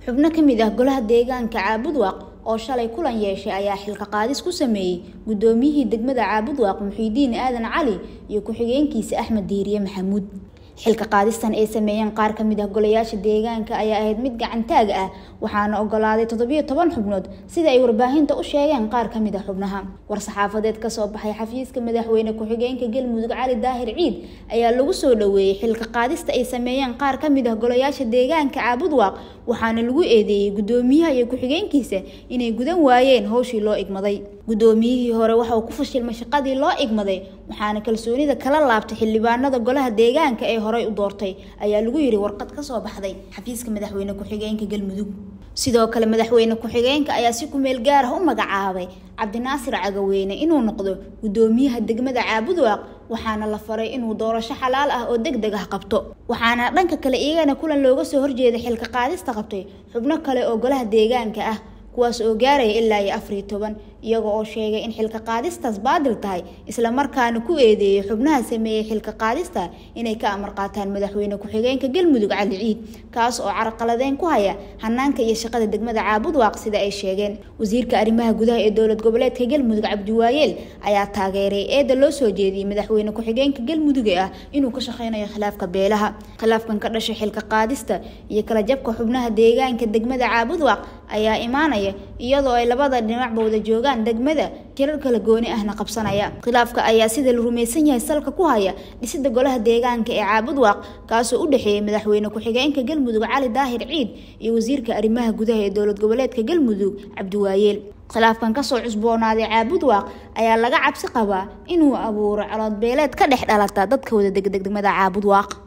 xubno ka mid ah golaha deegaanka caabudwaaq oo shalay kulan yeeshay ayaa xilka qaadis ku sameeyey guddoomiyihii degmada caabudwaaq muxiidiin aadan cali iyo ku-xigeenkiisa axmed diiriye maxamuud xilka qaadistan ay sameeyeen qaar ka mid ah golayaasha deegaanka ayaa ahayd mid gacantaag ah waxaana ogolaaday toddobiyo toban xubnood sida ay warbaahinta u sheegeen qaar ka mid a xubnaha war-saxaafadeed kasoo baxay xafiiska madaxweyne ku-xigeenka galmudug cali daahir ciid ayaa lagu soo dhoweeyey xilka qaadista ay sameeyeen qaar ka mid ah golayaasha deegaanka caabudwaaq waxaana lagu eedeeyey guddoomiyaha iyo ku-xigeenkiisa inay gudan waayeen howshii loo igmaday guddoomiyihii hore waxa uu ku fashilmay shaqadii loo igmaday waxaana kalsoonida kala laabtay xildhibaanada golaha deegaanka ee horey u doortay ayaa lagu yiri warqad kasoo baxday xafiiska madaxweyne ku-xigeenka galmudug sidoo kale madaxweyne ku-xigeenka ayaa si kumeel gaar ah u magacaabay cabdinaasir cagaweyne inuu noqdo guddoomiyaha degmada caabudwaaq waxaana la faray inuu doorasho xalaal ah oo deg deg ah qabto waxaana dhanka kale iyagana kulan looga soo horjeeday xilka qaadista qabtay xubno kale oo golaha deegaanka ah kuwaas oo gaaraya ilaa iyo afariyo toban iyaga oo sheegay in xilka qaadistaas baadil tahay islamarkaana ku eedeeyay xubnaha sameeyey xilka qaadista inay ka amar qaataan madaxweyne ku-xigeenka galmudug cali ciid kaas oo carqaladeyn ku haya hanaanka iyo shaqada degmada caabudwaaq sida ay sheegeen wasiirka arrimaha gudaha ee dowlad goboleedka galmudug cabdiwaayeel ayaa taageeray eeda loo soo jeediyey madaxweyne ku-xigeenka galmudug ee ah inuu ka shaqeynayo khilaafka beelaha khilaafkan ka dhashay xilka qaadista iyo kala jabka xubnaha deegaanka degmada caabudwaaq ayaa imaanaya iyadoo ay labada dhinacba wada joogaan degmada jirar kala gooni ahna qabsanaya khilaafka ayaa sida la rumaysan yahay salka ku haya dhisida golaha deegaanka ee caabudwaaq kaasoo u dhexeeyay madaxweyne ku-xigeenka galmudug cali daahir ciid iyo wasiirka arrimaha gudaha ee dowlad goboleedka galmudug cabdiwaayeel khilaafkan kasoo cusboonaaday caabudwaaq ayaa laga cabsi qabaa inuu abuuro caloodbeeleed ka dhex dhalata dadka wada degdegmada caabudwaaq